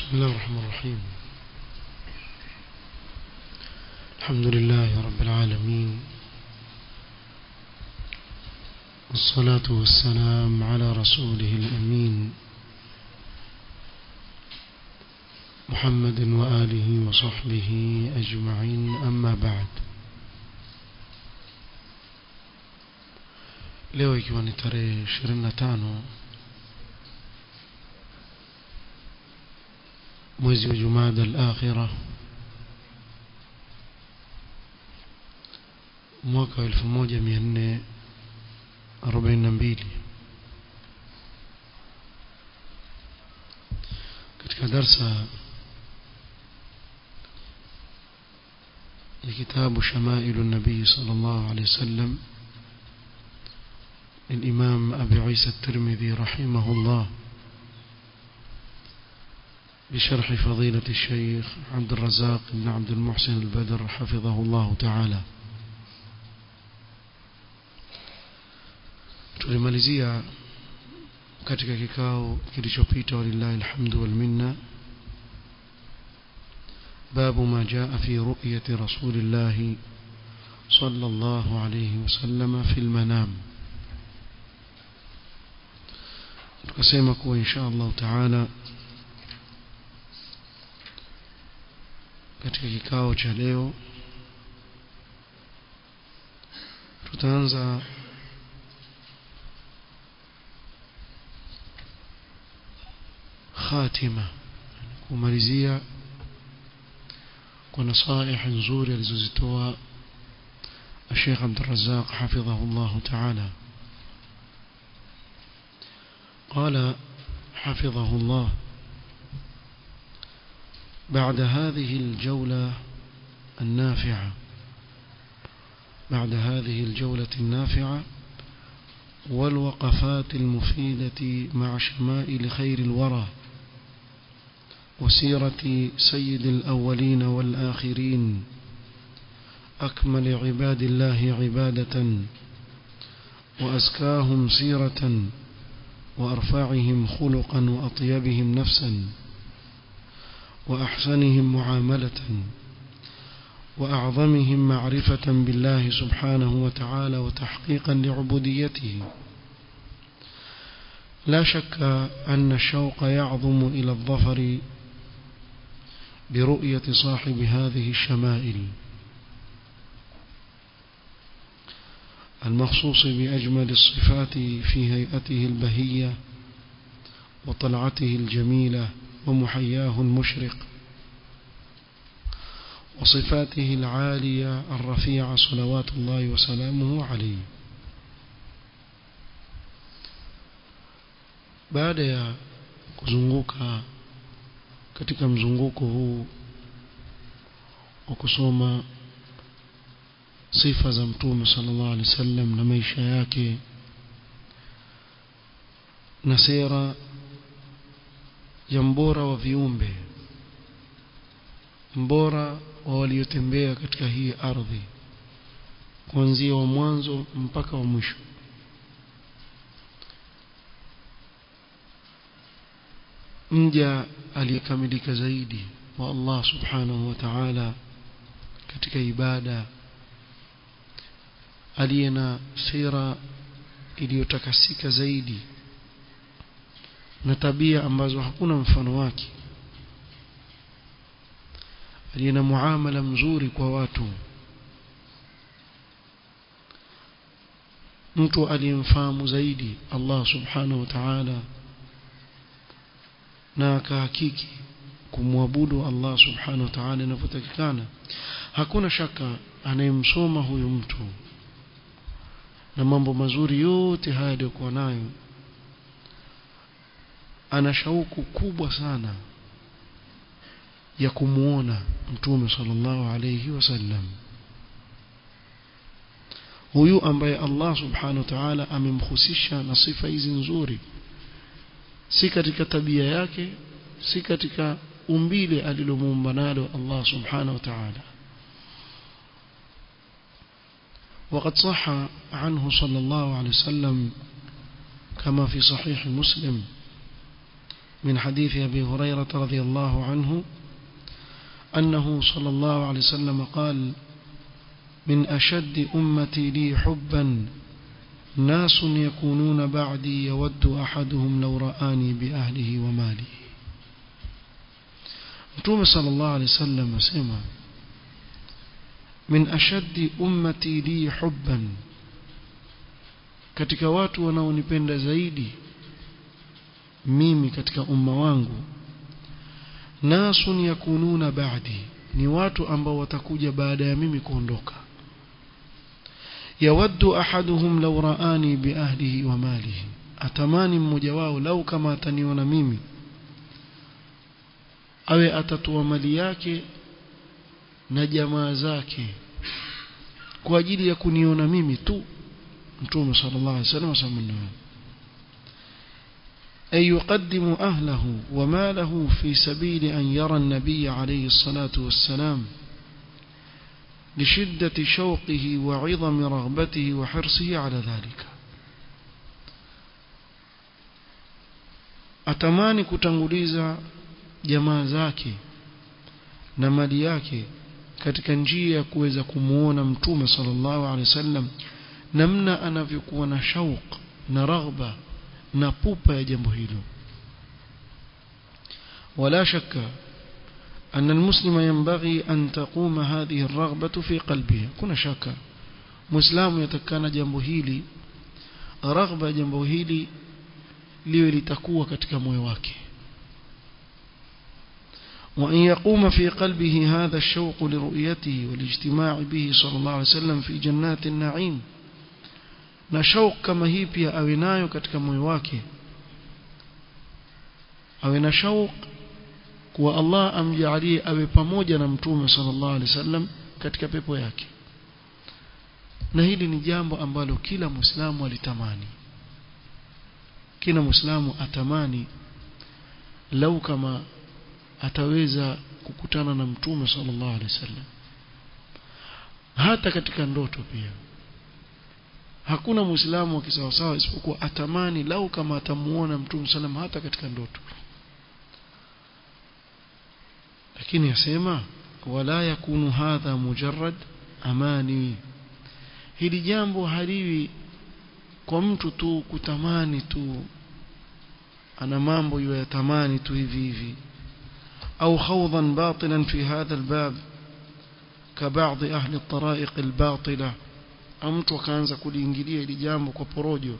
بسم الله الرحمن الرحيم الحمد لله رب العالمين والصلاة والسلام على رسوله الأمين محمد وآله وصحبه أجمعين أما بعد leo ikiwa ni tarehe 25 mwezi wa Jumada al-Akhira mwaka 1442 katika darsa ya kitabu Shamailu Nabii sallallahu alayhi wasallam الإمام أبي عيسى الترمذي رحمه الله بشرح فضيلة الشيخ عبد الرزاق بن عبد المحسن البدر حفظه الله تعالى tulimalizia katika kikao kilichopita walillahi alhamdu wal minna babu ma jaa fi ru'yati rasulillahi sallallahu alayhi wasallam fi almanam tukasema kuwa insha Allah taala katika kikao cha leo tutaanza khatima kumalizia kwa nasaih nzuri alizozitoa الشيخ عبد الرزاق حفظه الله تعالى قال حفظه الله بعد هذه الجولة النافعة بعد هذه الجولة النافعة والوقفات المفيدة مع شمائل خير الورى وسيرة سيد الأولين والآخرين أكمل عباد الله عبادة وأزكاهم سيرة وأرفعهم خلقا وأطيبهم نفسا وأحسنهم معاملة وأعظمهم معرفة بالله سبحانه وتعالى وتحقيقا لعبوديته لا شك أن الشوق يعظم إلى الظفر برؤية صاحب هذه الشمائل المخصوص بأجمل الصفات في هيئته البهية وطلعته الجميلة ومحياه المشرق وصفاته العالية الرفيعة صلوات الله وسلامه عليه baada ya kuzunguka katika mzunguko huu wa kusoma sifa za mtume sallallahu alaihi wasallam na maisha yake na sera ya mbora wa viumbe mbora wa waliotembea katika hii ardhi kuanzia wa mwanzo mpaka wa mwisho mja aliyekamilika zaidi wa Allah subhanahu wa ta'ala katika ibada aliye na sira iliyotakasika zaidi na tabia ambazo hakuna mfano wake aliye na muamala mzuri kwa watu mtu aliyemfahamu zaidi Allah subhanahu wa ta'ala na akahakiki kumwabudu Allah subhanahu wa ta'ala inavyotakikana hakuna shaka anayemsoma huyu mtu na mambo mazuri yote haya aliyokuwa nayo ana shauku kubwa sana ya kumuona mtume sallallahu alayhi wasallam huyu ambaye Allah subhanahu wa ta'ala amemhusisha na sifa hizi nzuri si katika tabia yake si katika umbile alilomuumba nalo Allah subhanahu wa ta'ala وقد صح عنه صلى الله عليه وسلم كما في صحيح مسلم من حديث أبي هريرة رضي الله عنه أنه صلى الله عليه وسلم قال من أشد أمتي لي حبا ناس يكونون بعدي يود أحدهم لو رآني بأهله وماله متوم صلى الله عليه وسلم سمع من أشد أمتي لي حبا katika watu wanaonipenda zaidi mimi katika umma wangu nasun yakununa ba'di ni watu ambao watakuja baada ya mimi kuondoka yawaddu ahaduhum law ra'ani bi ahlihi wa malihi atamani mmoja wao lau kama ataniona mimi awe atatua mali yake na jamaa zake kwa ajili ya kuniona mimi tu mtume sallallahu alaihi wasallam asamna أي يقدم أهله وماله في سبيل أن يرى النبي عليه الصلاة والسلام لشدة شوقه وعظم رغبته وحرصه على ذلك atamani kutanguliza jamaa zake na mali yake katika njia ya kuweza kumuona mtume sallallahu alaihi wasallam namna anavyokuwa na shauq na raghba na pupa ya jambo hilo ولا شك أن المسلم ينبغي أن تقوم هذه الرغبة في قلبه كنا شك مسلم يتكان جنبه هيلي رغبة جنبه هيلي liwe litakuwa katika moyo wake وأن يقوم في قلبه هذا الشوق لرؤيته والاجتماع به صلى الله عليه وسلم في جنات النعيم na shauq kama hii pia awe nayo katika moyo wake awe na shauq kuwa Allah amjalie awe pamoja na mtume sallallahu alaihi wasallam katika pepo yake na hili ni jambo ambalo kila muislamu alitamani kila muislamu atamani lau kama ataweza kukutana na mtume sallallahu alaihi wasallam hata katika ndoto pia hakuna muislamu wa kisawasawa isipokuwa atamani lau kama atamuona mtume sallam hata katika ndoto lakini yasema wala yakunu hadha mujarrad amani hili jambo haliwi kwa mtu tu kutamani tu ana mambo ya tamani tu hivi hivi au khawdan batilan fi hadha albab كبعض أهل الطرائق الباطلة au mtu akaanza kuliingilia ili jambo kwa porojo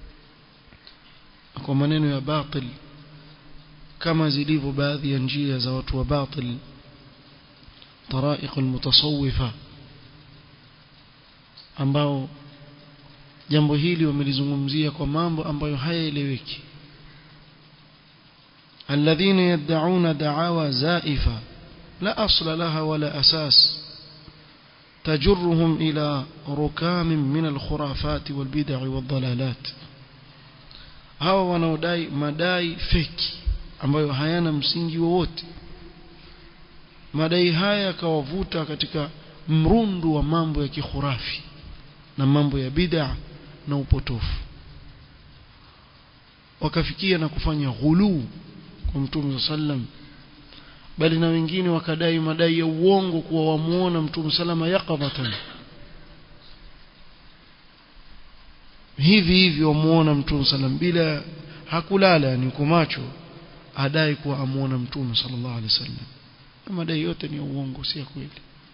kwa maneno ya batil kama zilivyo baadhi ya njia za watu wa batil طرائق المتصوفة ambao jambo hili wamelizungumzia kwa mambo ambayo hayaeleweki الذين يدعون دعاوى زائفة لا أصل لها ولا أساس تجرهم إلى ركام من الخرافات والبدع والضلالات hawa wanaodai madai feki ambayo hayana msingi wowote madai haya yakawavuta katika mrundu wa mambo ya kikhurafi na mambo ya bid'a na upotofu wakafikia na kufanya ghuluu kwa mtume sallam bali na wengine wakadai madai ya uongo kuwa wamuona mtume salama yaqadatan hivi hivi wamuona mtume sallam bila hakulala ni kwa macho adai kuwa amuona mtume sallallahu alaihi wasallam madai yote ni ya uongo si ya kweli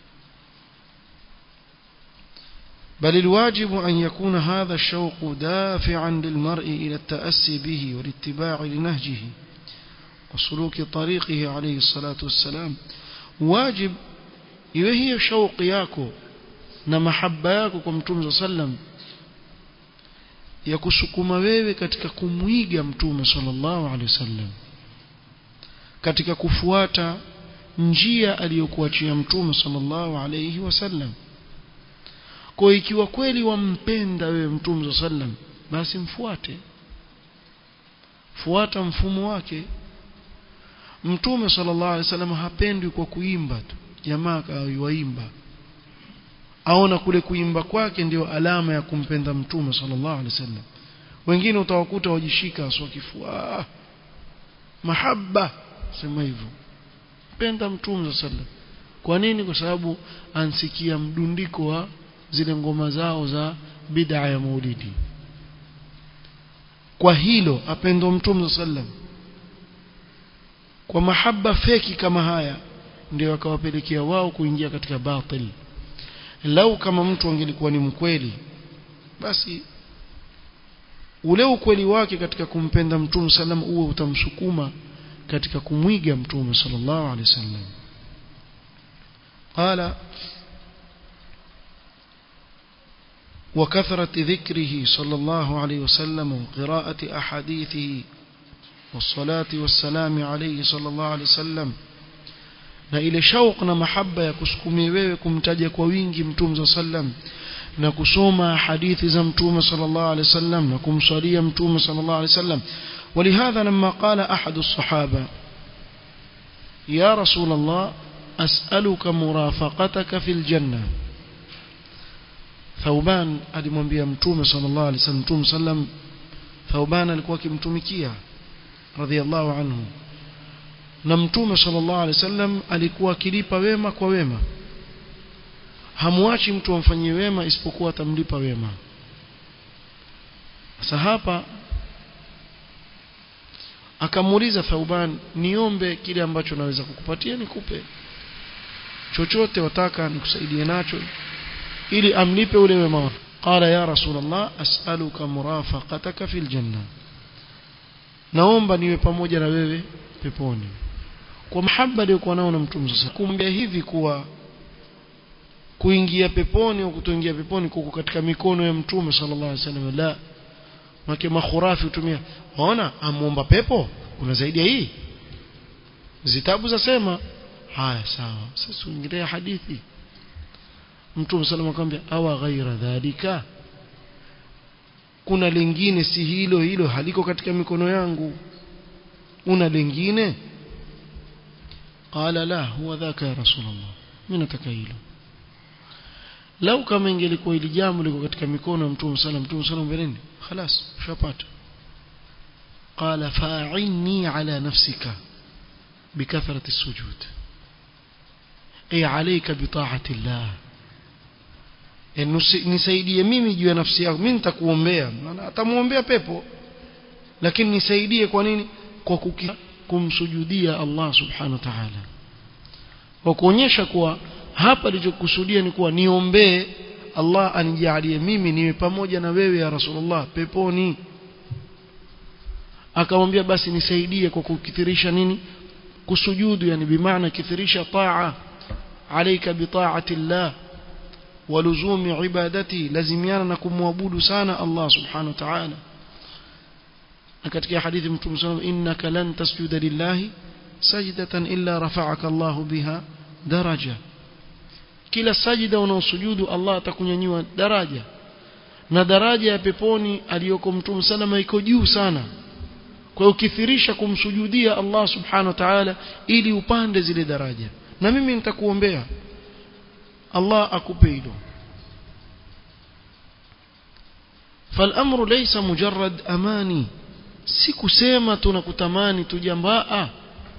بل الواجب أن يكون هذا الشوق دافعا للمرء إلى التأسي به والاتباع لنهجه وسلوك طريقه عليه الصلاة والسلام واجب iwe hiyo shauqi yako na mahaba yako kwa mtume sallam ya kusukuma wewe katika kumwiga mtume sallallahu alaihi wasallam katika kufuata njia aliyokuachia mtume sallallahu alaihi wasallam kwa ikiwa kweli wampenda wewe mtume sallam basi mfuate fuata mfumo wake mtume sallallahu alaihi wasallam hapendwi kwa kuimba tu jamaa kawaimba aona kule kuimba kwake ndio alama ya kumpenda mtume sallallahu alaihi wasallam wengine utawakuta wajishika aswa kifua mahaba sema hivyo penda mtume sallam kwa nini kwa sababu ansikia mdundiko wa zile ngoma zao za bid'a ya maulidi kwa hilo apendwa mtume sallam kwa mahaba feki kama haya ndio akawapelekea wao kuingia katika batil lau kama mtu angelikuwa ni mkweli basi ule ukweli wake katika kumpenda mtume sallam uwe utamsukuma katika kumwiga mtume sallallahu alaihi wasallam قال وكثرة ذكره صلى الله عليه وسلم وقراءة أحاديثه والصلاة والسلام عليه صلى الله عليه وسلم na ile shauq na mahaba ya kusukumia wewe kumtaja kwa wingi mtume sallam na kusoma hadithi za mtume sallallahu alaihi wasallam na kumswalia mtume sallallahu alaihi wasallam ولهذا لما قال أحد الصحابة يا رسول الله أسألك مرافقتك في الجنة ثوبان alimwambia mtume sallallahu alaihi wasallam mtume sallam Thauban alikuwa akimtumikia radhiallahu anhu na mtume sallallahu alaihi wasallam alikuwa akilipa wema kwa wema hamwachi mtu amfanyie wema isipokuwa atamlipa wema sasa hapa akamuuliza Thauban niombe kile ambacho naweza kukupatia nikupe chochote wataka nikusaidie nacho ili amlipe ule wema wake qala ya rasulullah as'aluka murafaqataka fil janna naomba niwe pamoja na wewe peponi kwa mahaba aliyokuwa nao na mtume sasa kumbe hivi kuwa kuingia peponi au kutoingia peponi kuko katika mikono ya mtume sallallahu alaihi wasallam la make makhurafi hutumia waona amuomba pepo kuna zaidi ya hii zitabu zasema haya sawa sasa tuingilie hadithi mtume sallallahu akamwambia awa ghaira dhalika kuna lingine si hilo hilo haliko katika mikono yangu una lingine qala la huwa dhaka ya rasulullah mimi nataka hilo lau kama ingelikuwa hili jambo liko katika mikono ya mtume sallam mtume sallam mbeleni خلاص ushapata قال فاعني على نفسك بكثرة السجود أي عليك بطاعة الله nisaidie mimi juu ya nafsi yangu mimi nitakuombea maana atamuombea pepo lakini nisaidie kwa nini kwa kuki, kumsujudia Allah subhanahu wa ta'ala kwa kuonyesha kuwa hapa alichokusudia ni kuwa niombee Allah anijalie mimi niwe pamoja na wewe ya Rasulullah peponi akamwambia basi nisaidie kwa kukithirisha nini kusujudu yani bimaana kithirisha taa alayka bi ta'ati Allah waluzumi ibadati lazimiana na kumwabudu sana Allah subhanahu wa ta'ala na katika hadithi mtume sallallahu innaka lan tasjuda lillahi sajdatan illa rafa'aka Allah biha daraja kila sajida unaosujudu Allah atakunyanyua daraja na daraja ya peponi aliyoko mtume salama iko juu sana kwa ukithirisha kumsujudia Allah subhanahu wa ta'ala ili upande zile daraja na mimi nitakuombea Allah akupe hilo فالامر ليس مجرد اماني si kusema tunakutamani tu jambaa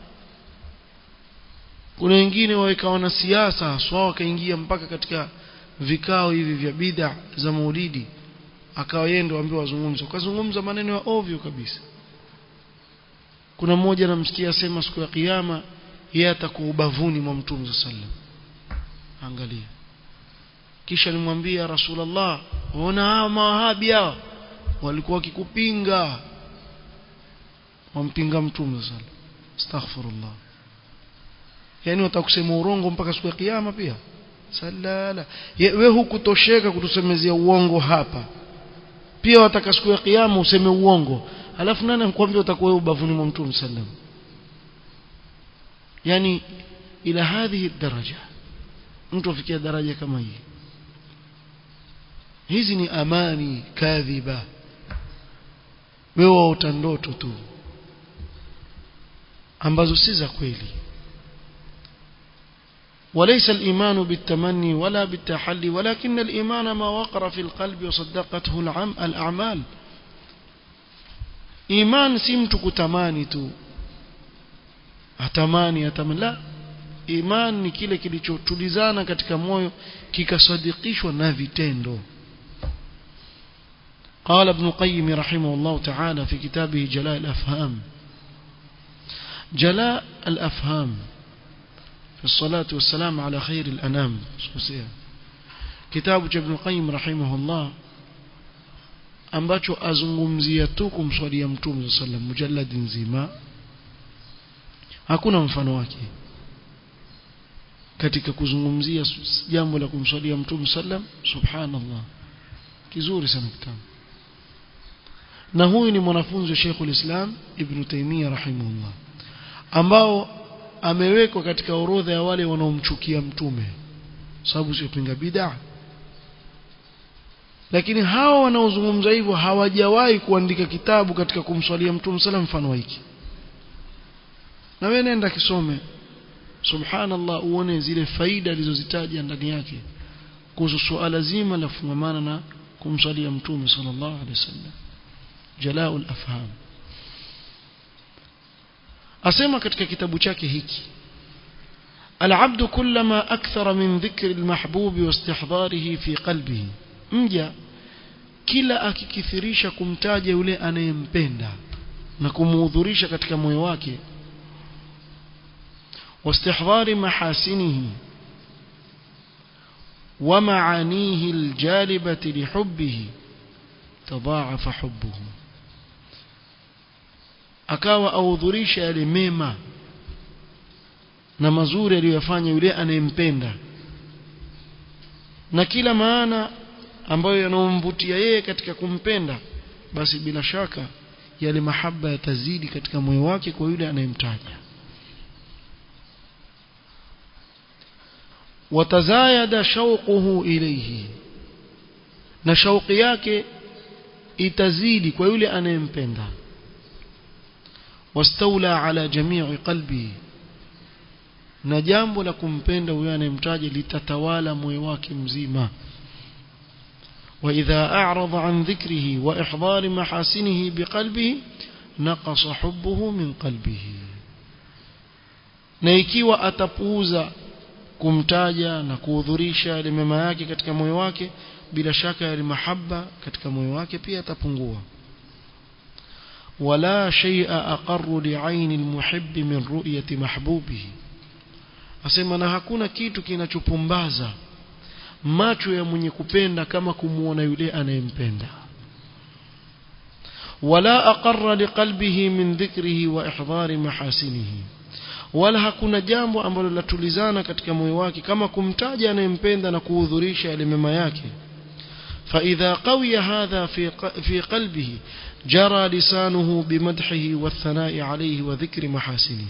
kuna wengine waweka wanasiasa haswa wakaingia mpaka katika vikao hivi vya bid'a za maulidi akawa yeye ndo ambaye wazungumza ukazungumza maneno ya ovyo kabisa kuna mmoja anamsikia sema siku ya kiyama yeye atakuwa ubavuni mwa mtume sallam angalia kisha nimwambia rasulullah ona hawa mawahabi hao walikuwa wakikupinga wampinga mtume sallam astaghfirullah yani watakusema urongo mpaka siku ya kiyama pia salala wewe hukutosheka kutusemezea uongo hapa pia wataka siku ya kiyama useme uongo alafu nani anakuambia utakuwa ubavuni mwa mtume sallam yani ila hadhihi daraja mtu afikia daraja kama hii hizi ni amani kadhiba wewe waota ndoto tu ambazo si za kweli وليس الإيمان بالتمني ولا بالتحلي ولكن الإيمان ما وقر في القلب وصدقته العم الأعمال إيمان سمت كتماني تو atamani atamani la iman ni kile kilichotulizana katika moyo kikasadikishwa na vitendo قال ابن قيم رحمه الله تعالى في كتابه جلاء الأفهام جلاء الأفهام في الصلاة والسلام على خير الأنام كتاب ابن القيم رحمه الله ambacho azungumzia tu kumswalia mtume sallam mujallad nzima hakuna mfano wake katika kuzungumzia jambo la kumswalia mtume sallam subhanallah kizuri sana kitabu na huyu ni mwanafunzi wa Sheikh ulislam Ibn Taymiyyah rahimahullah ambao amewekwa katika orodha ya wale wanaomchukia mtume sababu sio pinga bid'a lakini hawa wanaozungumza hivyo hawajawahi kuandika kitabu katika kumswalia mtume sallam mfano hiki na wewe nenda kisome subhanallah uone zile faida alizozitaja ndani yake kuhusu suala zima la fungamana na kumswalia mtume sallallahu alaihi wasallam jalaul afham asema katika kitabu chake hiki العبد كلما أكثر من ذكر المحبوب واستحضاره في قلبه mja kila akikithirisha kumtaja yule anayempenda na kumuhudhurisha katika moyo wake واستحضار محاسنه ومعانيه الجالبة لحبه تضاعف حبه akawa ahudhurisha yale mema na mazuri aliyofanya yule anayempenda na kila maana ambayo yanomvutia yeye katika kumpenda basi bila shaka yale mahaba yatazidi katika moyo wake kwa yule anayemtaja watazayada shauquhu ilayhi na shauqi yake itazidi kwa yule anayempenda wastaula ala jamii qalbi na jambo la kumpenda huyo anayemtaja litatawala moyo wake mzima وإذا أعرض عن ذكره وإحضار محاسنه بقلبه نقص حبه من قلبه na ikiwa atapuuza kumtaja na kuhudhurisha yale mema yake katika moyo wake bila shaka yale mahaba katika moyo wake pia atapungua wala shay'a aqarru li'aini almuhibb min ru'yati mahbubihi asema na hakuna kitu kinachopumbaza macho ya mwenye kupenda kama kumuona yule anayempenda wala aqarra liqalbihi min dhikrihi wa ihdari mahasinihi wala hakuna jambo ambalo latulizana katika moyo wake kama kumtaja anayempenda na kuhudhurisha yale mema yake فإذا قوي هذا في في قلبه جرى لسانه بمدحه والثناء عليه وذكر محاسنه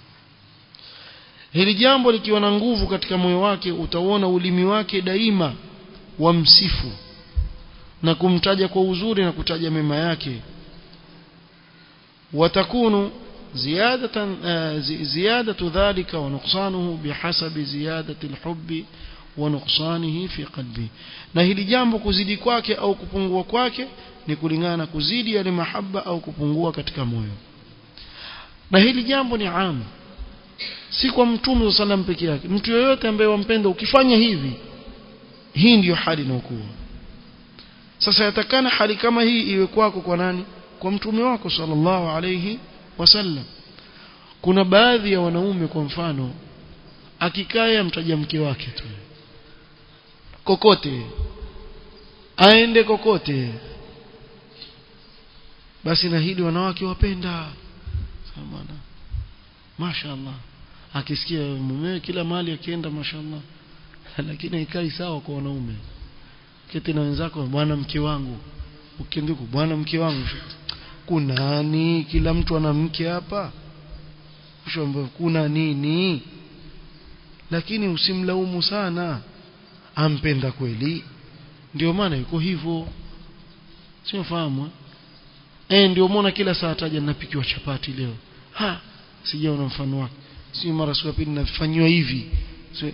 hili jambo likiwa na nguvu katika moyo wake utaona ulimi wake daima wamsifu na kumtaja kwa uzuri na kutaja mema yake watakunu زيادة زيادة ذلك ونقصانه بحسب زيادة الحب ونقصانه في قلبه na hili jambo kuzidi kwake au kupungua kwake ni kulingana na kuzidi yale mahaba au kupungua katika moyo na hili jambo ni amu si kwa mtume sallam peke yake mtu yoyote ambaye wampenda ukifanya hivi hii ndiyo hali inayokuwa sasa yatakana hali kama hii iwe kwako kwa nani kwa mtume wako sallallahu alayhi wasallam kuna baadhi ya wanaume kwa mfano akikaya mtaja mke wake tu kokote aende kokote basi na hili wanawake wapenda bwana mashaallah akisikia mumewe kila mahali akienda mashaallah lakini haikai sawa kwa wanaume keti na wenzako bwana mke wangu ukienduku bwana mke wangu kunani kila mtu ana mke hapa ushombe kuna nini lakini usimlaumu sana ampenda kweli ndio maana yuko hivyo sio fahamu eh ndio muona kila saa taja napikiwa chapati leo ha sijaona mfano wake si mara siku pili nafanywa hivi so,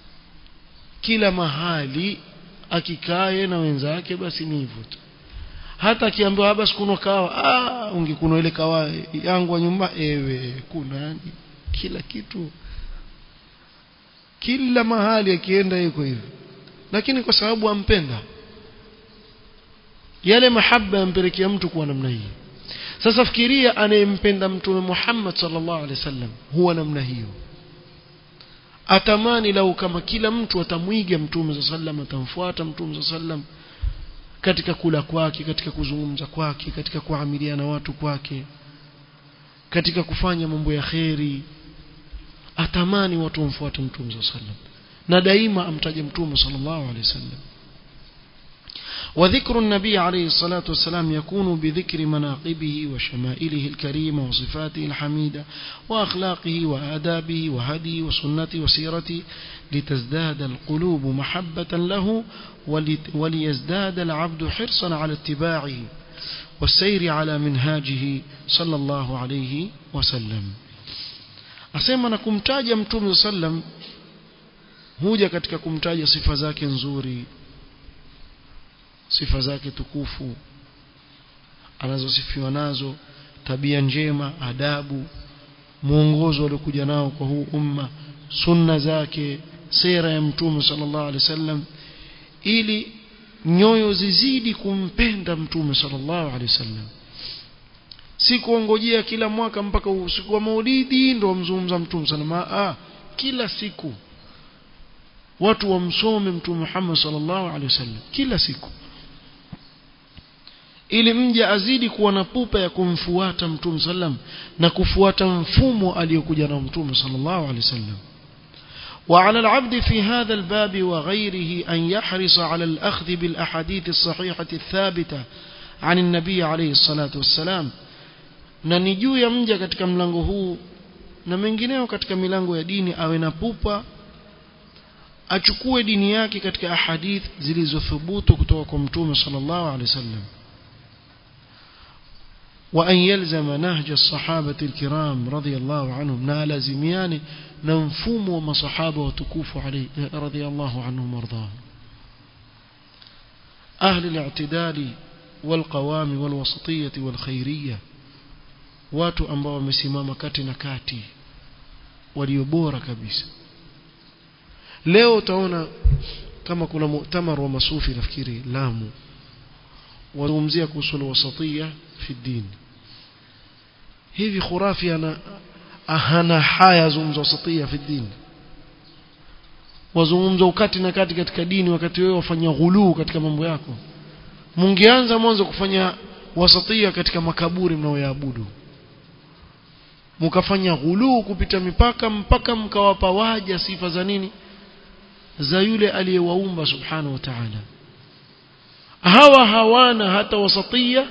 kila mahali akikae na wenzake basi ni hivyo tu hata akiambiwa haba sikunwa kawa ah ungekunwa ile kawa yangu wa nyumba ewe kuna yani kila kitu kila mahali akienda yuko hivyo lakini kwa sababu ampenda yale mahaba yampelekea mtu kuwa namna hii sasa fikiria anayempenda mtume Muhammad sallallahu alaihi wasallam huwa namna hiyo atamani lau kama kila mtu atamwiga mtume sallam atamfuata mtume sallam katika kula kwake katika kuzungumza kwake katika kuamiliana watu kwake katika kufanya mambo ya kheri atamani watu wamfuate mtume sallam na daima amtaje mtume sallallahu alaihi wasallam وذكر النبي عليه الصلاة والسلام يكون بذكر مناقبه وشمائله الكريمة وصفاته الحميدة وأخلاقه وآدابه وهديه وسنته وسيرته لتزداد القلوب محبة له وليزداد العبد حرصا على اتباعه والسير على منهاجه صلى الله عليه وسلم asema na kumtaja mtume sallam huja katika kumtaja sifa zake nzuri sifa zake tukufu anazosifiwa nazo tabia njema adabu mwongozo aliokuja nao kwa huu umma sunna zake sera ya mtume sallallahu alaihi wasallam ili nyoyo zizidi kumpenda mtume sallallahu alaihi wasallam si kuongojea kila mwaka mpaka usiku wa maulidi ndo wamzungumza mtume sallallahu ah kila siku watu wamsome mtume Muhammad sallallahu alaihi wasallam kila siku ili mja azidi kuwa na pupa ya kumfuata mtume sallam na kufuata mfumo aliyokuja na mtume sallallahu alaihi wasallam وعلى العبد في هذا الباب وغيره أن يحرص على الأخذ بالأحاديث الصحيحة الثابتة عن النبي عليه الصلاة والسلام na ni juu ya mja katika mlango huu na mengineo katika milango ya dini awe na pupa achukue dini yake katika ahadith zilizothubutu kutoka kwa mtume sallallahu alaihi wasallam وأن يلزم نهج الصحابة الكرام رضي الله عنهم نال زميان ننفوم وما صحابة وتكوف عليه رضي الله عنهم وارضاهم أهل الاعتدال والقوام والوسطية والخيرية watu ambao wamesimama kati na kati walio bora kabisa leo utaona kama kuna muktamar wa masufi nafikiri Lamu wazungumzia kuhusu wasatia fi dini hivi khurafi ana hana haya zungumza wasatia fi dini wazungumza ukati na kati katika dini wakati wewe wafanya ghuluu katika mambo yako mungeanza mwanzo kufanya wasatia katika makaburi mnaoyaabudu mkafanya ghuluu kupita mipaka mpaka mkawapa waja sifa za nini za yule aliyewaumba subhanahu wa ta'ala hawa hawana hata wasatia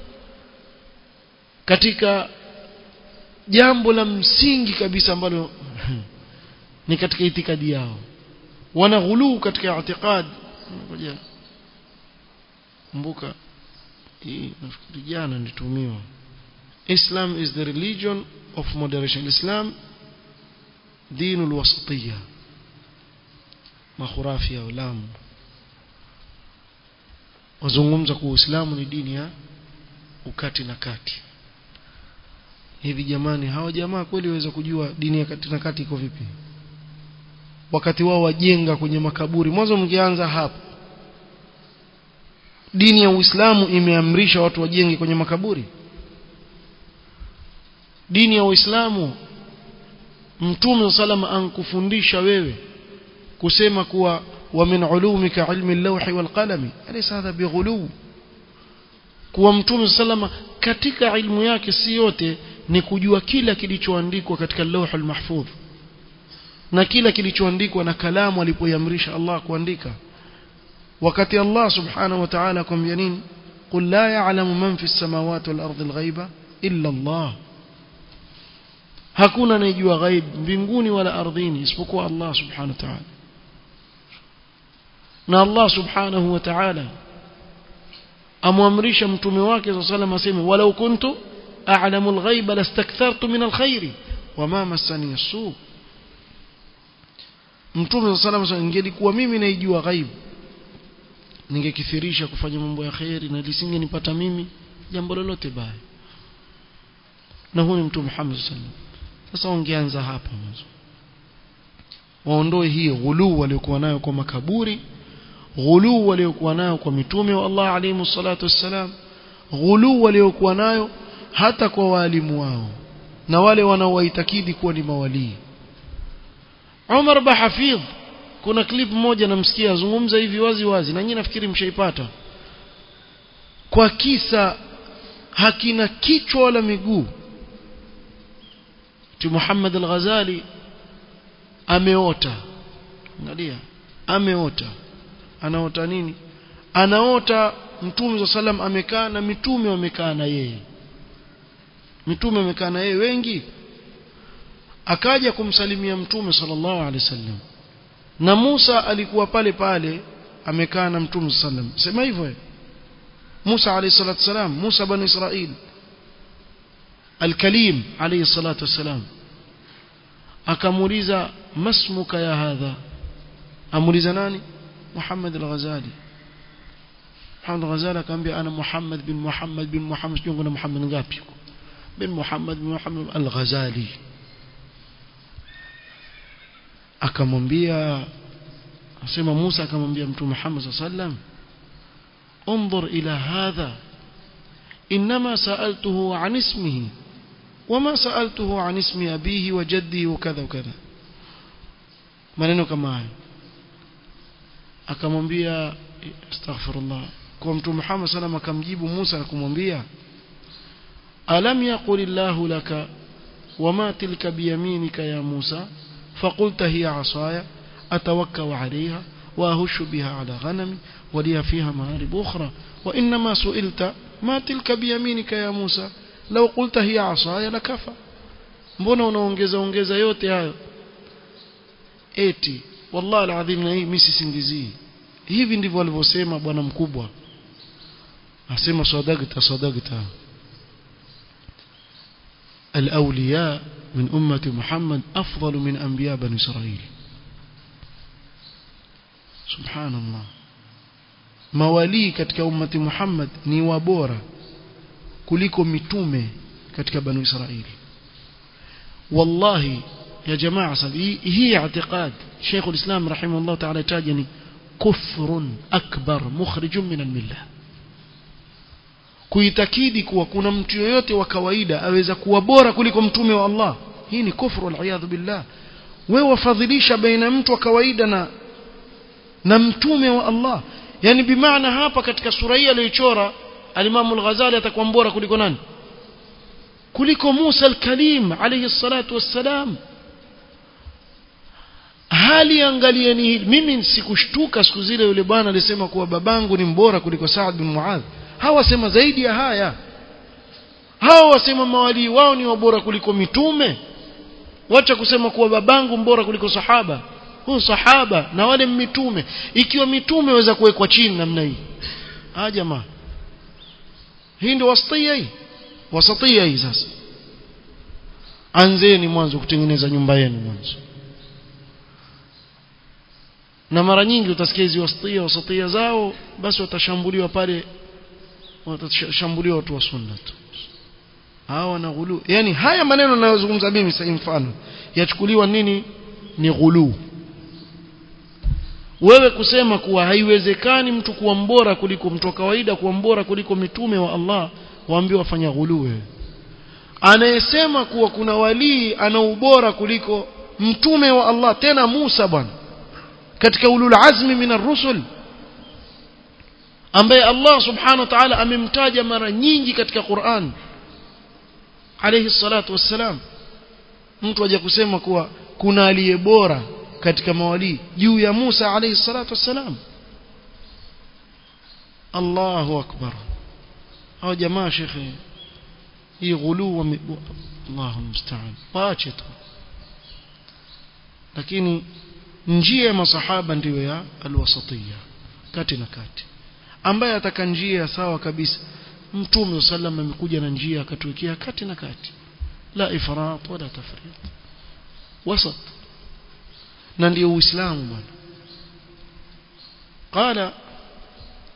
katika jambo la msingi kabisa ambalo ni katika itikadi yao wana ghuluu katika i'tiqad ngoja kumbuka hii nafikiri jana nitumiwa Islam is the religion of moderation Islam dinul wasatiyya makhurafi ya ulamu wazungumza kuwa Uislamu ni dini ya ukati na kati hivi jamani hawa jamaa kweli waweza kujua dini ya kati na kati iko vipi wakati wao wajenga kwenye makaburi mwanzo mngeanza hapo dini ya Uislamu imeamrisha watu wajenge kwenye makaburi dini ya Uislamu Mtume salama ankufundisha wewe kusema kuwa wa min ulumika ilmi al-lawhi wal qalami alaysa hadha bighulu kuwa Mtume salama katika ilmu yake si yote ni kujua kila kilichoandikwa katika lawh al-mahfudh na kila kilichoandikwa na kalamu alipoiamrisha Allah kuandika wakati Allah subhanahu wa ta'ala akwambia nini qul la ya'lamu man fi as-samawati wal ardi al-ghaiba illa Allah hakuna anayejua ghaib mbinguni wala ardhini isipokuwa Allah subhanahu wa ta'ala na Allah subhanahu wa ta'ala amwamrisha mtume wake sallallahu alayhi wasallam aseme walau kuntu a'lamu al-ghaiba lastakthartu min al-khairi wama massani as-su mtume sallallahu alayhi wasallam ingelikuwa mimi naijua ghaibu ningekithirisha kufanya mambo ya kheri na lisingenipata mimi jambo lolote baya na huyu mtume Muhammad sallallahu sasa wangeanza hapa mwanzo waondoe hiyo ghuluu waliokuwa nayo kwa makaburi ghuluu waliokuwa nayo kwa mitume wa Allah alayhi salatu wassalam ghuluu waliokuwa nayo hata kwa walimu wao na wale wanaowaitakidi kuwa ni mawalii Umar Bahafidh kuna clip moja namsikia azungumza hivi wazi wazi na nyinyi nafikiri mshaipata kwa kisa hakina kichwa wala miguu tu Muhammad al-Ghazali ameota angalia ameota anaota nini anaota mtume sallam amekaa na mitume wamekaa na yeye mitume wamekaa na yeye wengi akaja kumsalimia mtume sallallahu alaihi wasallam na Musa alikuwa pale pale amekaa na mtume sallam sema hivyo Musa alayhi salatu wasalam Musa bani Israil Al-Kalim alayhi salatu wasalam akamuuliza masmuka ya hadha amuuliza nani Muhammad al-Ghazali Muhammad al-Ghazali akamwambia ana Muhammad bin Muhammad bin Muhammad sio kuna Muhammad ngapi bin Muhammad bin Muhammad al-Ghazali akamwambia asema Musa akamwambia mtume Muhammad sallam انظر إلى هذا إنما سألته عن اسمه وما سألته عن اسم أبيه وجده وكذا وكذا maneno kama hayo akamwambia astaghfirullah kwa mtume Muhammad sallam akamjibu Musa na kumwambia alam yaqul illahu laka wama tilka biyaminika ya Musa فقلت هي عصاي أتوكأ عليها وأهش بها على غنمي ولي فيها مآرب أخرى وإنما سئلت ما تلك بيمينك يا موسى لو قلت هي عصاي لكفى mbona unaongeza ongeza yote hayo eti wallahi alazim na hii mimi sisingizii hivi ndivyo alivyosema bwana mkubwa asema sadaqta sadaqta الأولياء من أمة محمد أفضل من أنبياء بني إسرائيل سبحان الله mawalii katika ummati Muhammad ni wabora kuliko mitume katika banu Israili wallahi ya jamaa sabi hii i'tiqad Sheikh al-Islam rahimahullah ta'ala tajani kufrun akbar mukhrijun min al-millah kuitakidi kuwa kuna mtu yoyote wa kawaida aweza kuwa bora kuliko mtume wa Allah hii ni kufru al billah wewe wafadhilisha baina mtu wa kawaida na na mtume wa Allah yani bimaana hapa katika sura hii aliyochora alimamu al-Ghazali atakuwa bora kuliko nani kuliko Musa al-Kalim alayhi salatu wassalam hali angalieni hili mimi sikushtuka siku zile yule bwana alisema kuwa babangu ni mbora kuliko Saad bin Muadh hawa wasema zaidi ya haya hawa wasema mawalii wao ni wabora kuliko mitume wacha kusema kuwa babangu mbora kuliko sahaba huyu sahaba na wale mitume ikiwa mitume waweza kuwekwa chini namna hii ah jamaa hii ndio wasatia hii wasatia hii sasa anzeni mwanzo kutengeneza nyumba yenu mwanzo na mara nyingi utasikia hizi wasatia wasatia zao basi watashambuliwa pale watashambuliwa watu wa sunna tu hawa na ghulu yani haya maneno ninayozungumza mimi sasa mfano yachukuliwa nini ni ghulu wewe kusema kuwa haiwezekani mtu kuwa mbora kuliko mtu wa kawaida kuwa mbora kuliko mitume wa Allah waambiwa wafanya ghulu wewe anayesema kuwa kuna walii ana ubora kuliko mtume wa Allah tena Musa bwana katika ulul azmi min ar-rusul ambaye Allah subhanahu wa ta'ala amemtaja mara nyingi katika Qur'an alayhi salatu wassalam mtu aje kusema kuwa kuna aliye bora katika mawali juu ya Musa alayhi salatu wassalam Allahu akbar hao jamaa shekhe hii ghulu Allahu musta'an waache tu lakini njia ya masahaba ndiyo ya alwasatiyya kati na kati ambaye ataka njia sawa kabisa mtume sallam amekuja na njia akatuwekea kati na kati la ifrat wala tafrit wasat na ndio uislamu bwana qala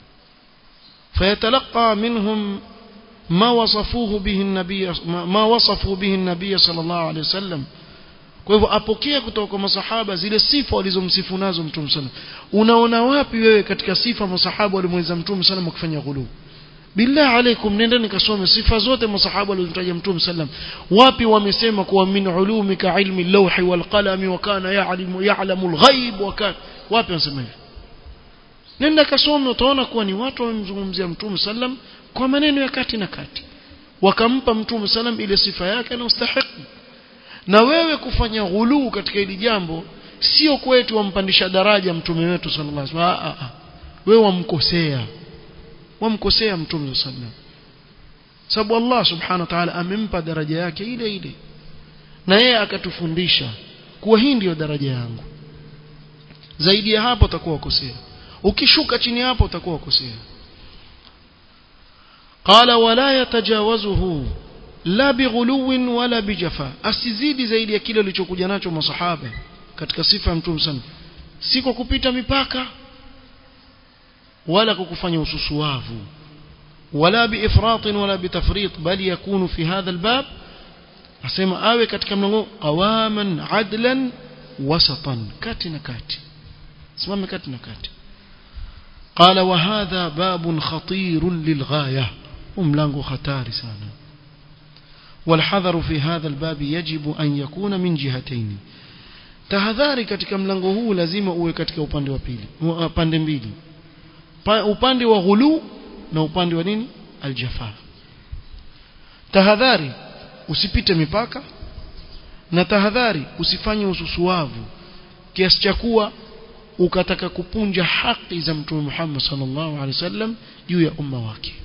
فيتلقى منهم ما وصفوه به النبي ما وصفوا به النبي صلى الله عليه وسلم kwa hivyo apokea kutoka kwa masahaba zile sifa walizomsifu nazo mtume sana unaona wapi wewe katika sifa masahaba walimweza mtume sana kufanya ghulu billah alaikum nendeni kasome sifa zote masahaba walizomtaja mtume sallam wapi wamesema kuwa min ulumika ilmi lawhi wal qalami wa kana ya'lamu ya'lamu al-ghaib wa kana wapi wanasema hivyo nenda kasome utaona kuwa ni watu wamemzungumzia mtume sallam kwa maneno ya kati na kati wakampa mtume sallam ile sifa yake na ustahiki na wewe kufanya ghuluu katika hili jambo sio kwetu wampandisha daraja mtume wetu sallallahu alaihi wasallam wewe wamkosea wamkosea mtume sallallahu alaihi wasallam sababu Allah subhanahu wa ta'ala amempa daraja yake ile ile na yeye akatufundisha kuwa hii ndiyo daraja yangu zaidi ya hapo utakuwa ukosea ukishuka chini hapo utakuwa ukosea qala wala yatajawazuhu la bighuluwin wala bijafa asizidi zaidi ya kile alichokuja nacho masahaba katika sifa ya mtume sana si kwa kupita mipaka wala kwa kufanya ususuavu wala biifratin wala bitafrit bali yakunu fi hadha albab asema awe katika mlango qawaman adlan wasatan kati na kati simame kati na kati قال وهذا باب خطير للغايه وملango hatari sana والحذر في هذا الباب يجب أن يكون من جهتين tahadhari katika mlango huu lazima uwe katika upande wa pili upande mbili upande wa ghulu na upande wa nini aljafa tahadhari usipite mipaka na tahadhari usifanye ususuavu kiasi cha kuwa ukataka kupunja haki za mtume Muhammad sallallahu alaihi wasallam juu ya umma wake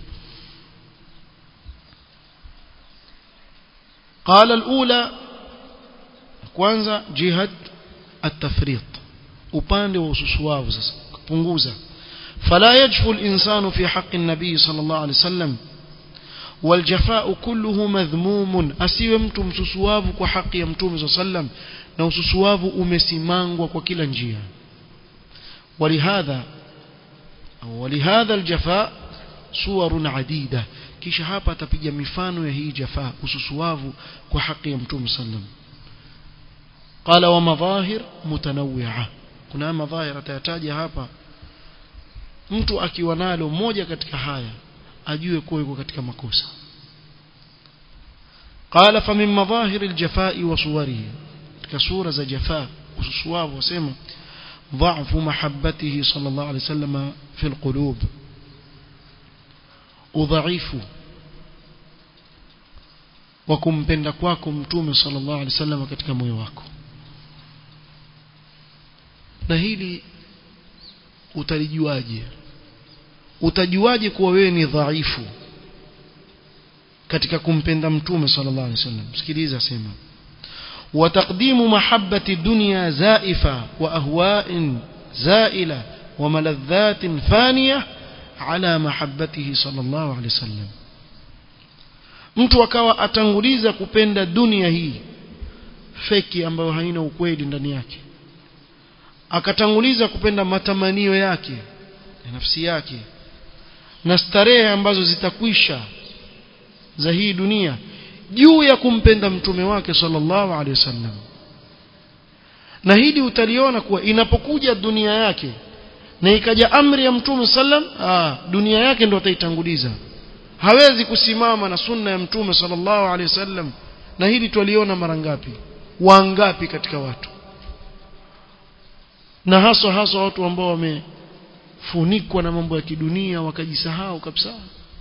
قال الأولى kwanza jihad at-tafrit upande wa ususuavu sasa kupunguza fala yajfu al-insanu fi haqqi an-nabi sallallahu alayhi wasallam والجفاء كله مذموم asiwe mtu msusuavu kwa haki ya mtume sallam na ususuavu umesimangwa kwa kila njia ولهذا ولهذا الجفاء صور عديده kisha hapa atapiga mifano ya hii jafaa ususuavu kwa haki ya mtume sallam qala wa madhahir mutanawwi'a kuna madhahir atayataja hapa mtu akiwa nalo moja katika haya ajue kuwa yuko katika makosa qala fa min madhahir aljafai wa suwarihi katika sura za jafaa ususuavu wasema ضعف محبته صلى الله عليه وسلم في القلوب udhaifu wa kumpenda kwako mtume sallallahu alaihi wasallam katika moyo wako na hili utalijuaje utajuaje kuwa wewe ni dhaifu katika kumpenda mtume sallallahu alaihi wasallam sikiliza sema وتقديم محبة الدنيا زائفة وأهواء زائلة وملذات فانية على محبته صلى الله عليه وسلم mtu akawa atanguliza kupenda dunia hii feki ambayo haina ukweli ndani yake akatanguliza kupenda matamanio yake ya nafsi yake na starehe ambazo zitakwisha za hii dunia juu ya kumpenda mtume wake sallallahu alaihi wasallam na hili utaliona kuwa inapokuja dunia yake na ikaja amri ya mtume sallam ah dunia yake ndio ataitanguliza hawezi kusimama na sunna ya mtume sallallahu alaihi wasallam na hili twaliona mara ngapi wangapi katika watu na haswa haswa watu ambao wamefunikwa na mambo ya kidunia wakajisahau kabisa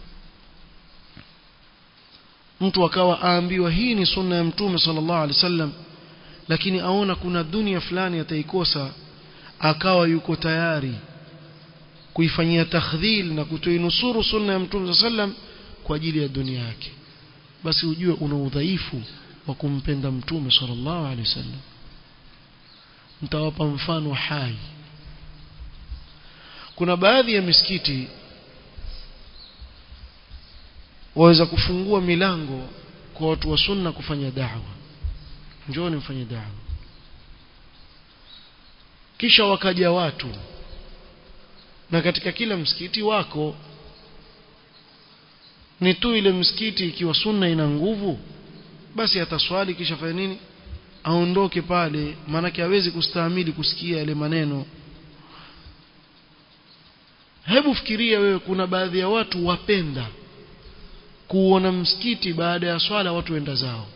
mtu akawa aambiwa hii ni sunna ya mtume sallallahu alaihi wasallam lakini aona kuna dunia fulani ataikosa akawa yuko tayari kuifanyia takhdhil na kutoinusuru sunna ya mtume sallam kwa ajili ya dunia yake basi ujue una udhaifu wa kumpenda mtume sallallahu alaihi wasallam mtawapa mfano hai kuna baadhi ya misikiti waweza kufungua milango kwa watu wa sunna kufanya da'wa njooni mfanye da'wa kisha wakaja watu na katika kila msikiti wako ni tu ile msikiti ikiwa sunna ina nguvu basi ataswali kisha fanya nini aondoke pale maanake hawezi kustahimili kusikia yale maneno hebu fikiria wewe kuna baadhi ya watu wapenda kuona msikiti baada ya swala watu wenda zao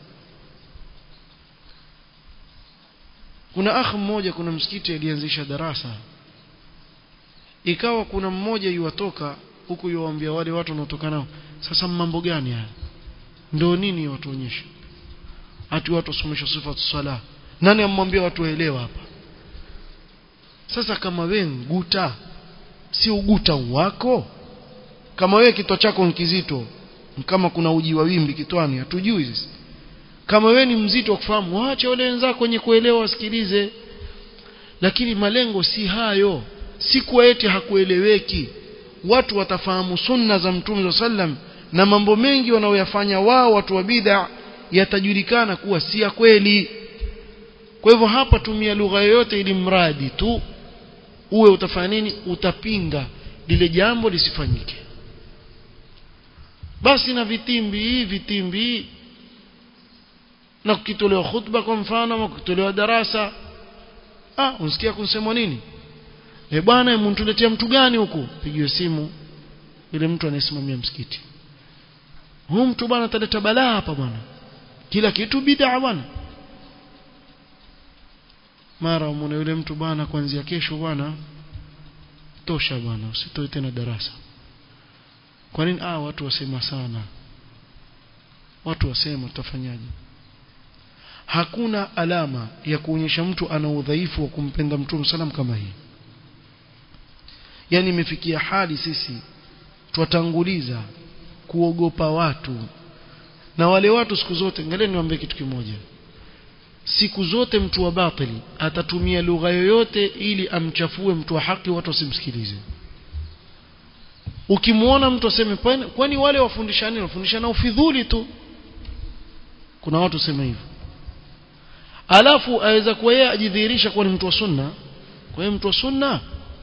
kuna akh mmoja kuna msikiti alianzisha darasa ikawa kuna mmoja yuwatoka huku yuwaambia wale watu wanaotoka nao sasa mambo gani haya ndio nini watuonyeshe ati watu wasomesha sifa sala nani amwambia watu waelewa hapa sasa kama wewe nguta si uguta wako kama wewe kitwa chako ni kizito kama kuna uji wa wimbi kitwani hatujui sisi kama wewe ni mzito wa kufahamu waache wale wenzako wenye kuelewa wasikilize lakini malengo si hayo si kwa eti hakueleweki watu watafahamu sunna za mtume sallam na mambo mengi wanaoyafanya wao watu wa bid'a yatajulikana kuwa si ya kweli kwa hivyo hapa tumia lugha yoyote ili mradi tu uwe utafanya nini utapinga lile jambo lisifanyike basi na vitimbi vitimbi na kukitolewa khutba kwa mfano ama kukitolewa darasa ah unsikia kunsemwa nini eh bwana mtuletea mtu gani huku pigiwe simu yule mtu anayesimamia msikiti huyu mtu bwana ataleta balaa hapa bwana kila kitu bid'a bwana mara umone yule mtu bwana kuanzia kesho bwana tosha bwana usitoe tena darasa kwa nini ah watu wasema sana watu wasema tutafanyaje hakuna alama ya kuonyesha mtu ana udhaifu wa kumpenda mtume salam kama hii yani imefikia hali sisi twatanguliza kuogopa watu na wale watu siku zote angalia niwaambie kitu kimoja siku zote mtu wa batili atatumia lugha yoyote ili amchafue mtu wa haki watu wasimsikilize ukimwona mtu aseme kwani wale wafundishani wafundishana ufidhuli tu kuna watu sema hivyo alafu aweza kuwa yeye ajidhihirisha kuwa ni mtu wa sunna kwa hiyo mtu wa sunna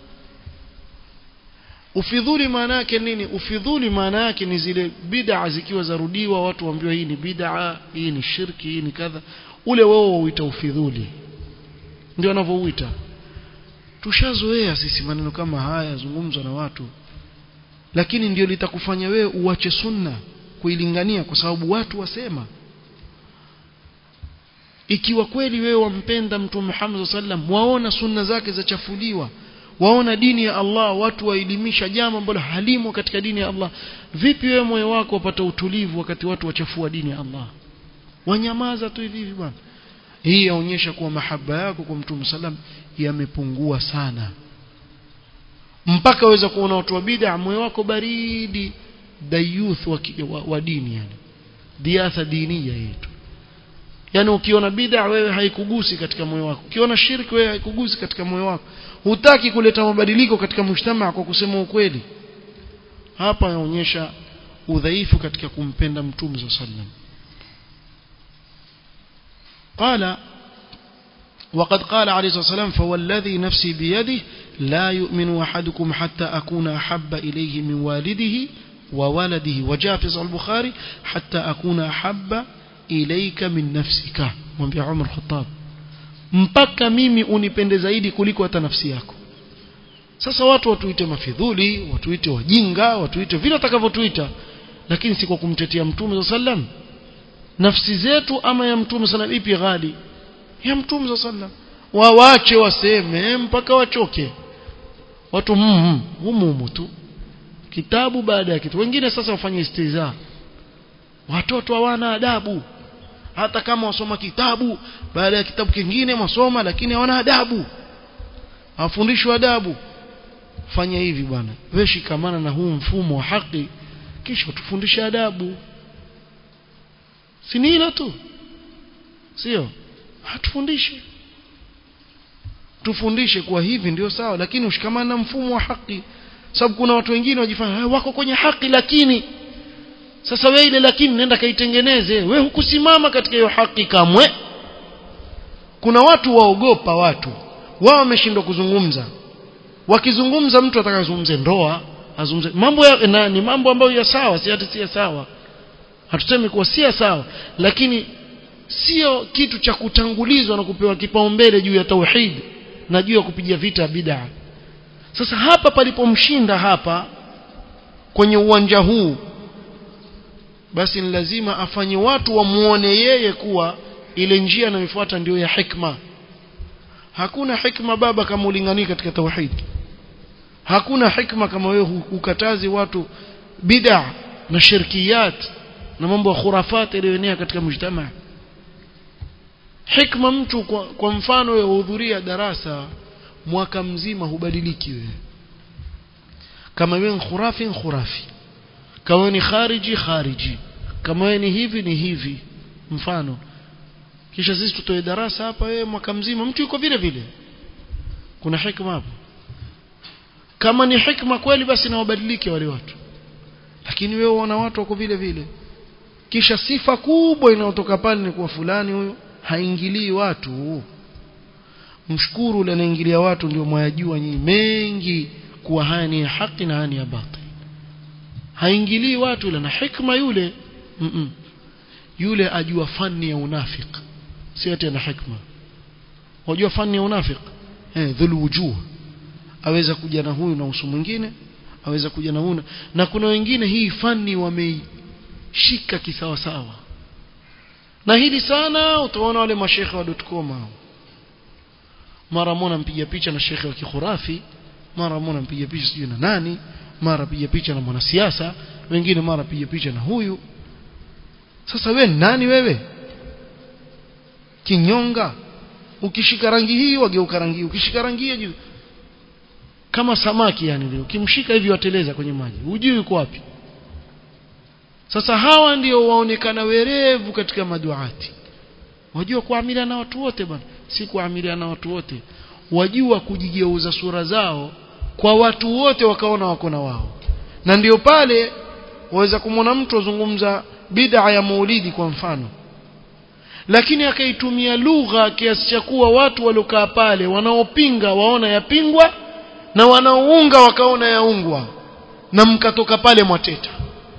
ufidhuli maana yake nini ufidhuli maana yake ni zile bid'a zikiwa zarudiwa watu waambiwa hii ni bid'a hii ni shirki hii ni kadha ule wao wauita ufidhuli ndio wanavyouita tushazoea sisi maneno kama haya zungumzwa na watu lakini ndio litakufanya wewe uache sunna kuilingania kwa sababu watu wasema ikiwa kweli wewe wampenda mtume Muhammad sallam waona sunna zake zachafuliwa waona dini ya Allah watu waelimisha jambo ambalo halimo katika dini ya Allah vipi wewe moyo wako upata utulivu wakati watu wachafua dini ya Allah wanyamaza tu hivi hivi bwana hii yaonyesha kuwa mahaba yako kwa mtume sallam yamepungua sana mpaka waweza kuona watu wa bid'a moyo wako baridi dayuth wa, wa, wa dini yani diatha diniya yetu yani ukiona bid'a wewe haikugusi katika moyo wako ukiona shirki wewe haikugusi katika moyo wako hutaki kuleta mabadiliko katika mshtama kwa kusema ukweli hapa yaonyesha udhaifu katika kumpenda mtume sallam قال وقد قال عليه الصلاة والسلام فوالذي نفسي بيده لا يؤمن أحدكم حتى أكون أحب إليه من والده وولده وجاء في صحيح البخاري حتى أكون أحب إليك من نفسك mwambia Umar Khattab mpaka mimi unipende zaidi kuliko hata nafsi yako sasa watu watuite mafidhuli watuite wajinga watuite vile watakavyotuita lakini si kwa kumtetea mtume sallam nafsi zetu ama ya mtume sallam ipi ghali ya mtume sallam wawache waseme mpaka wachoke watu mm, humu tu kitabu baada ya kitu wengine sasa wafanye istiza watoto hawana adabu hata kama wasoma kitabu baada ya kitabu kingine wasoma lakini hawana adabu hawafundishwi adabu fanya hivi bwana wewe shikamana na huu mfumo wa haki kisha tufundishe adabu si hilo tu sio hatufundishe tufundishe kuwa hivi ndio sawa lakini ushikamana na mfumo wa haki sababu kuna watu wengine wajifanya wako kwenye haki lakini sasa wewe ile lakini nenda kaitengeneze wewe hukusimama katika hiyo haki kamwe kuna watu waogopa watu wao wameshindwa kuzungumza wakizungumza mtu atakazungumze ndoa azungumze mambo ya na, ni mambo ambayo ya sawa si hata si ya sawa hatusemi kuwa si ya sawa lakini sio kitu cha kutangulizwa na kupewa kipaumbele juu ya tauhid na juu ya kupiga vita bid'a sasa hapa palipomshinda hapa kwenye uwanja huu basi ni lazima afanye watu wamuone yeye kuwa ile njia anayofuata ndio ya hikma hakuna hikma baba kama ulingani katika tauhid hakuna hikma kama wewe ukatazi watu bid'a na shirkiyat na mambo ya khurafat yaliyoenea katika mujtama hikma mtu kwa, kwa mfano wewe uhudhuria darasa mwaka mzima hubadiliki wewe kama wewe ni khurafi ni khurafi kama wewe ni khariji khariji kama wewe ni hivi ni hivi mfano kisha sisi tutoe darasa hapa wewe mwaka mzima mtu yuko vile vile kuna hikma hapo kama ni hikma kweli basi na wabadilike wale watu lakini wewe unaona watu wako vile vile kisha sifa kubwa inayotoka pale ni kuwa fulani huyo haingilii watu mshukuru ule anaingilia watu ndio mwayajua nyinyi mengi kuwa haya ni ya haki na haya ni ya batil haingilii watu ule na hikma yule mm -mm. yule ajua fani ya unafik si ati ana hikma wajua fani ya unafik eh dhul wujuh aweza kuja na huyu na uso mwingine aweza kuja na huyu na kuna wengine hii fani wameishika kisawa sawa na hili sana utaona wale mashekhe wa .com hao mara mmoja mpiga picha na shekhe wa kikhurafi mara mmoja mpiga picha sijui na nani mara piga picha na mwanasiasa wengine mara piga picha na huyu sasa we nani wewe kinyonga ukishika rangi hii wageuka rangi hii ukishika rangi hii juu kama samaki yani leo ukimshika hivi wateleza kwenye maji hujui yuko wapi sasa hawa ndio waonekana werevu katika maduati wajua kuamilia na watu wote bwana si kuamilia na watu wote wajua kujigeuza sura zao kwa watu wote wakaona wako na wao na ndio pale waweza kumwona mtu azungumza bid'a ya maulidi kwa mfano lakini akaitumia lugha kiasi cha kuwa watu waliokaa pale wanaopinga waona yapingwa na wanaounga wakaona yaungwa na mkatoka pale mwateta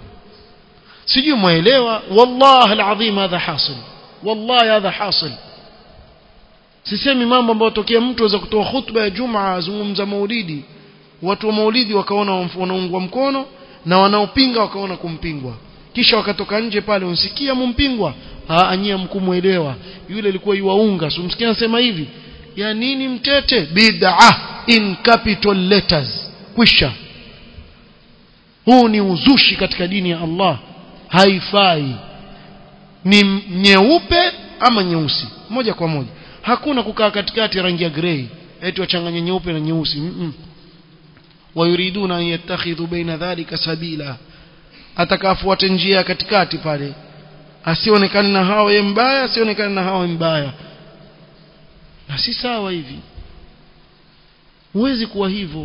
sijui mwaelewa wallahi alazim hadha hasil wallahi hadha hasil sisemi mambo ambayo tokea mtu aweza kutoa khutba ya jumaa azungumza maulidi watu wa maulidi wakaona wanaungwa mkono na wanaopinga wakaona kumpingwa kisha wakatoka nje pale unsikia mumpingwa anyia mkumuelewa yule alikuwa yuwaunga so msikia anasema hivi ya nini mtete bid'a in capital letters kwisha huu ni uzushi katika dini ya Allah haifai ni nyeupe ama nyeusi moja kwa moja hakuna kukaa katikati rangi ya grey eti wachanganye nyeupe na nyeusi mm -mm. wayuriduna an yattakhidhu baina dhalika sabila atakafuate njia katikati pale asionekane na hao ye mbaya asionekane na hao mbaya na si sawa hivi huwezi kuwa hivyo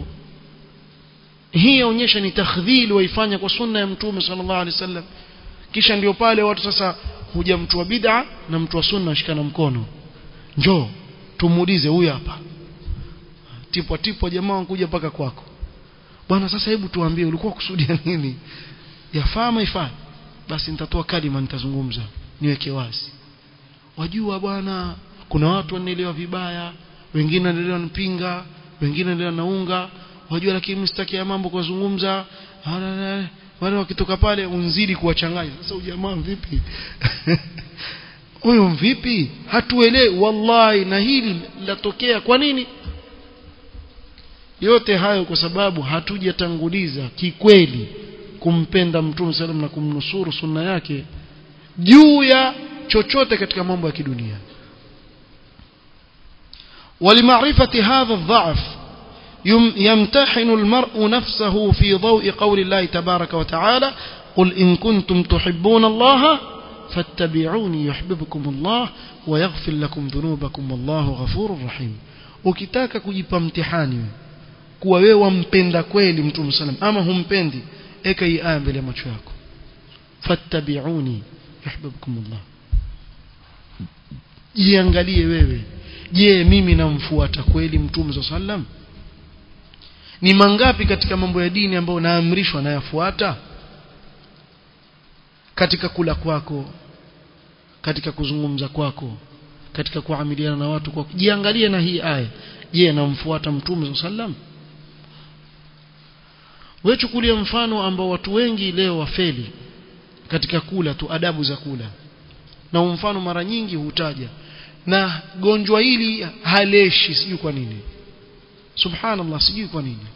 hii yaonyesha ni takhdhili waifanya kwa sunna ya mtume sallallahu alaihi wasallam kisha ndio pale watu sasa huja mtu wa bid'a na mtu wa sunna ashikana mkono njoo tumuulize huyu hapa tipwa tipwa jamaa kuja mpaka kwako bwana sasa hebu tuambie ulikuwa kusudia nini yafaa ama ifaa basi nitatoa kalima nitazungumza niweke wazi wajua bwana kuna watu wanaelewa vibaya wengine wanaelewa nipinga wengine wanaelewa naunga wajua lakini msitaki ya mambo kuzungumza wale wakitoka pale unzidi kuwachanganya sasa ujamaa vipi huyu vipi hatuelewi wallahi na hili latokea kwa nini yote hayo kwa sababu hatujatanguliza kikweli kumpenda mtume sallam na kumnusuru sunna yake juu ya chochote katika mambo ya kidunia ولمعرفة هذا الضعف يمتحن المرء نفسه في ضوء قول الله تبارك وتعالى قل إن كنتم تحبون الله فاتبعوني يحببكم الله ويغفر لكم ذنوبكم والله غفور رحيم ukitaka kujipa mtihani kuwa wewe wampenda kweli mtume sallam ama humpendi eka hii aya mbele ya macho yako fattabi'uni yuhibbukumullah jiangalie wewe je mimi namfuata kweli mtume sallam ni mangapi katika mambo ya dini ambayo naamrishwa nayafuata katika kula kwako katika kuzungumza kwako katika kuamiliana na watu kwako jiangalie na hii aya je namfuata mtume sallam wewe chukulia mfano ambao watu wengi leo wafeli katika kula tu adabu za kula na mfano mara nyingi hutaja na gonjwa hili haleshi sijui kwa nini subhanallah sijui kwa nini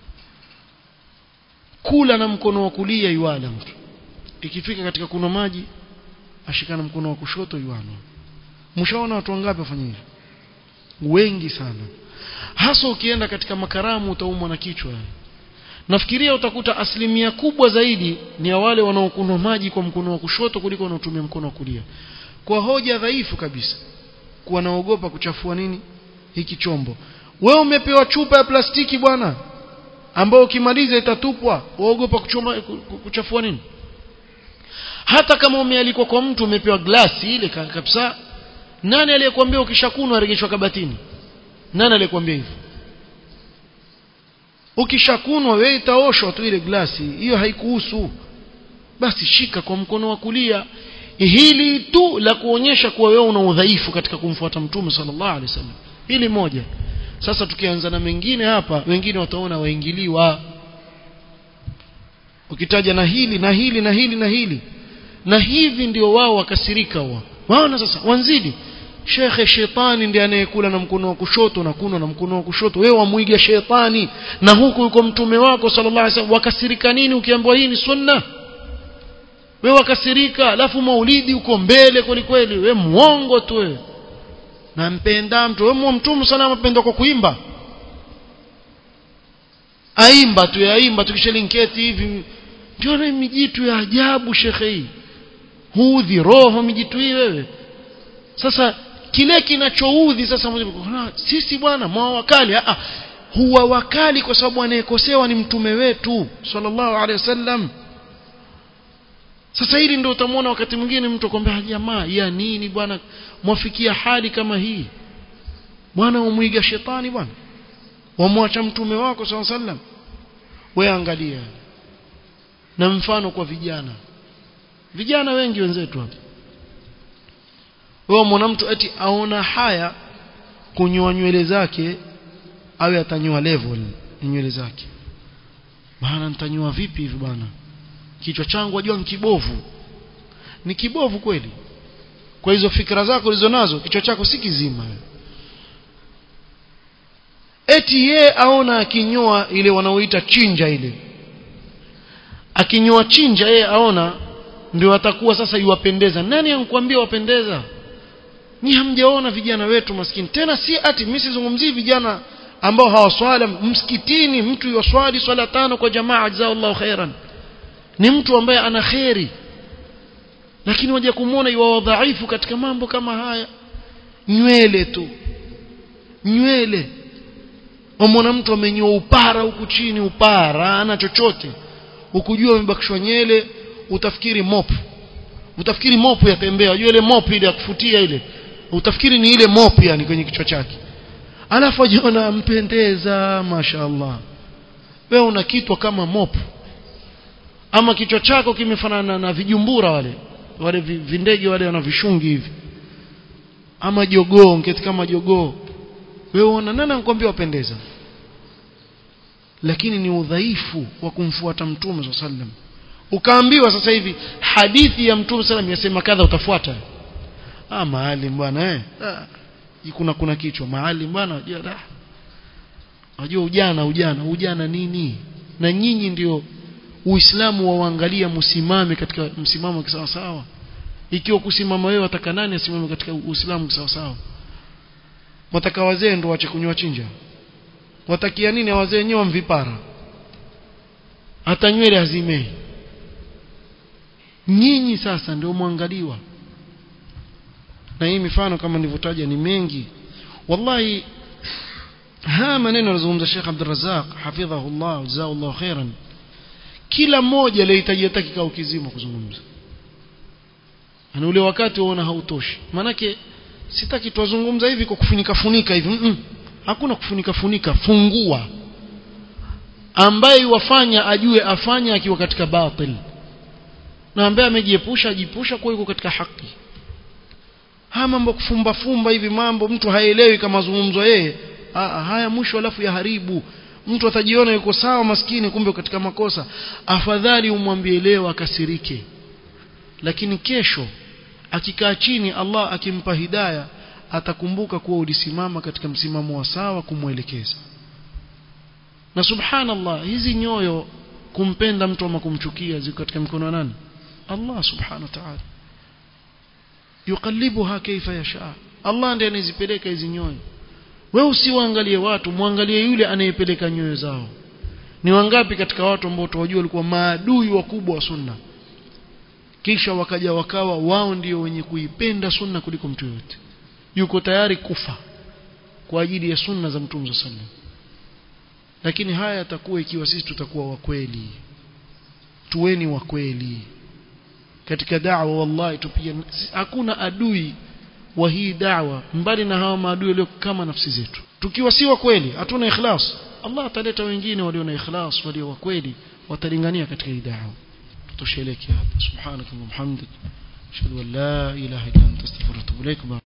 kula na mkono wa kulia yuala mtu ikifika katika kunywa maji ashikana mkono wa kushoto yuana mshaona watu wangapi wafanya hivyo wengi sana hasa ukienda katika makaramu utaumwa na kichwa nafikiria utakuta asilimia kubwa zaidi ni ya wale wanaokunywa maji kwa mkono wa kushoto kuliko wanaotumia mkono wa kulia kwa hoja dhaifu kabisa kuwa naogopa kuchafua nini hiki chombo wewe umepewa chupa ya plastiki bwana ambao ukimaliza itatupwa waogopa kuchoma kuchafua nini hata kama umealikwa kwa mtu umepewa glasi ile kabisa nani aliyekwambia ukishakunwa regeshwa kabatini nani aliyekwambia hivyo ukishakunwa wewe itaoshwa tu ile glasi hiyo haikuhusu basi shika kwa mkono wa kulia hili tu la kuonyesha kuwa wewe una udhaifu katika kumfuata mtume sallallahu alaihi wasallam hili moja sasa tukianza na mengine hapa wengine wataona waingiliwa ukitaja na hili na hili na hili na hili na hivi ndio wao wakasirika wao waona sasa wanzidi shekhe shetani ndiye anayekula na mkono wa kushoto na kunwa na mkono wa kushoto wewe wamuiga shetani na huku yuko mtume wako sallallahu alaihi wasallam wakasirika nini ukiambiwa hii ni sunna wewe wakasirika alafu maulidi uko mbele kweli kweli wewe muongo tu wewe nampenda mtu wewe mtume sana mpenda kwa kuimba aimba tu yaimba tukishalinketi hivi ndio na mijitu ya ajabu shekhe hii huudhi roho mijitu hii wewe sasa kile kinachoudhi sasa sisi bwana mwa wakali ah huwa wakali kwa sababu anayekosewa ni mtume wetu sallallahu alaihi wasallam sasa hili ndio utamwona wakati mwingine mtu akwambia jamaa ya nini bwana mwafikia hali kama hii bwana umwiga shetani bwana wamwacha mtume wako sallallahu alaihi wasallam wewe angalia na mfano kwa vijana vijana wengi wenzetu hapa wewe mwana mtu eti aona haya kunyoa nywele zake awe atanyoa level nywele zake bana nitanyoa vipi hivi bwana kichwa changu wajua ni kibovu ni kibovu kweli kwa hizo fikra zako ulizo nazo kichwa chako si kizima eti ye aona akinyoa ile wanaoita chinja ile akinyoa chinja ye aona ndio atakuwa sasa iwapendeza nani ankuambia wapendeza ni hamjaona vijana wetu maskini tena si ati mimi sizungumzii vijana ambao hawaswali msikitini mtu yoswali swala tano kwa jamaa jazakallahu khairan ni mtu ambaye ana kheri lakini waje kumwona iwa wadhaifu katika mambo kama haya nywele tu nywele wamwona mtu amenyoa upara huku chini upara ana chochote ukujua amebakishwa nywele utafikiri mop utafikiri mop yatembea unajua ile mop ile ya kufutia ile utafikiri ni ile mop yani kwenye kichwa chake alafu ajiona mpendeza mashaallah wewe una kitwa kama mop ama kichwa chako kimefanana na vijumbura wale wale vindege wale wana vishungi hivi ama jogoo ngeti kama jogoo wewe una nani anakuambia wapendeza lakini ni udhaifu wa kumfuata mtume swalla sallam ukaambiwa sasa hivi hadithi ya mtume sallam yasema kadha utafuata ah maalim bwana eh ah, kuna kuna kichwa maalim bwana unajua unajua ujana ujana ujana nini na nyinyi ndio uislamu waangalia msimame katika msimamo sawa sawa ikiwa kusimama wewe wataka nani asimame katika uislamu sawa sawa wataka wazee ndio waache kunywa chinja watakia nini wazee wenyewe mvipara hata nywele hazimei nyinyi sasa ndio mwangaliwa na hii mifano kama nilivyotaja ni mengi wallahi haya maneno anazungumza Sheikh Abdul Razzaq hafidhahullah jazakallahu khairan kila mmoja alihitaji hata kikao kizima kuzungumza ana ule wakati waona hautoshi manake sitaki tuwazungumza hivi kwa kufunika funika hivi mm -mm. hakuna kufunika funika fungua ambaye wafanya ajue afanya akiwa katika batil na ambaye amejiepusha ajipusha kwa yuko katika haki haya mambo kufumba fumba hivi mambo mtu haelewi kama mazungumzo yeye haya mwisho alafu ya haribu mtu atajiona yuko sawa maskini kumbe katika makosa afadhali umwambie leo akasirike lakini kesho akikaa chini Allah akimpa hidaya atakumbuka kuwa ulisimama katika msimamo wa sawa kumwelekeza na subhanallah hizi nyoyo kumpenda mtu ama kumchukia ziko katika mikono wa nani Allah subhanahu wa ta'ala yuqallibuha kaifa yasha Allah ndiye anazipeleka hizi nyoyo wewe usiwaangalie watu muangalie yule anayepeleka nyoyo zao ni wangapi katika watu ambao tuwajua walikuwa maadui wakubwa wa sunna kisha wakaja wakawa wao ndio wenye kuipenda sunna kuliko mtu yote yuko tayari kufa kwa ajili ya sunna za mtume sallallahu lakini haya yatakuwa ikiwa sisi tutakuwa wakweli tuweni wakweli katika da'wa wallahi tupia hakuna adui wa hii da'wa mbali na hawa maadui walio kama nafsi zetu tukiwa si wa kweli hatuna ikhlas Allah ataleta wengine walio na ikhlas walio wa kweli watalingania katika hii da'wa tutosheleke hapa subhanakallahumma hamdik ashhadu an la ilaha illa anta astaghfiruka wa atubu ilaik